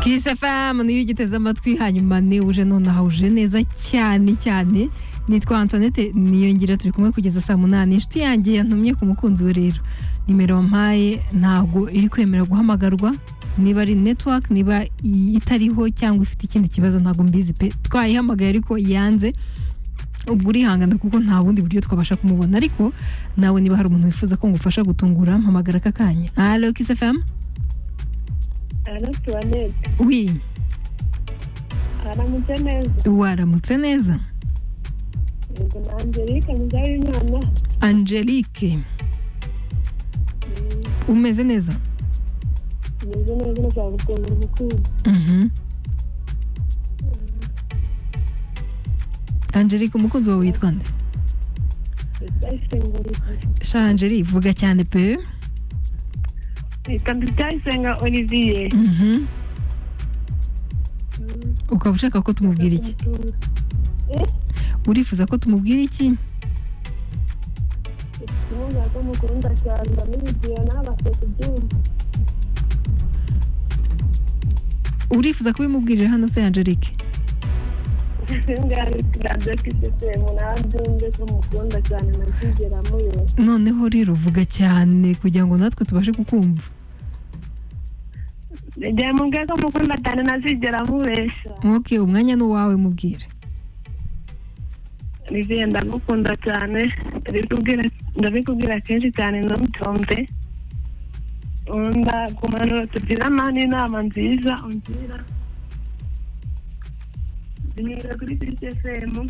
Kiss FM niyo ugiteze amatwi hanyuma ni uje nonaha uje neza cyane cyane nitwa Antoinette niyongira turi kumwe kugeza saa munani inshuti yanjye yantumye ku mukunzi we rero nimero wampaye ntabwo iri kwemera guhamagarwa niba ari network niba itariho cyangwa ifite ikindi kibazo ntabwo mbizi pe twayihamagaye ariko yanze ubwo urihangana kuko nta bundi buryo twabasha kumubona ariko nawe niba hari umuntu wifuza ko ngufasha gutungura mpamagara aka kanya alo Kiss FM Antoinette wi aramutse neza waramutse neza yego ni Angelique Mugabe Angelique umeze neza umeze neza uzagukunda umukunzi Mhm. Angelique umukunzi wawe witwa nde ndayisenga sha Angelique vuga cyane pe reka ndayisenga Olivier Mhm. ukaba ushaka ko tumubwira iki urifuza ko tumubwira iki ikibuga ko mukunda cyane ndamubwiye nawe afite ibyuma urifuza kubimubwirira hano se Angelique mukunda cyane ntakigera muyo noneho rero vuga cyane kugira ngo natwe tubashe kukumva igihe mubwiye ko mukunda cyane ntazigera mubeshya ok umwanya ni uwawe mubwire olivier ndagukunda cyane ndabikubwira- ndabikubwira kenshi cyane ntubyumve ndagumana tugirana n'inama nziza ungira duhera kuri kisesemu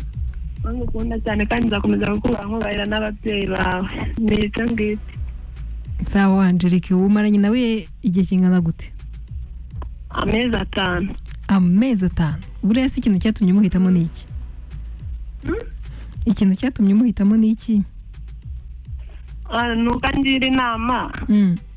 ngukunda cyane kandi nzakomeza kukubaha nkubahira n'ababyeyi bawe ni icyo ngicyo sawa Angelique umaranye nawe igihe kingana gute amezi atanu amezi atanu buriya se ikintu cyatumye umuhitamo ni iki ikintu cyatumye umuhitamo ni iki Ah, nuko angira inama Mm.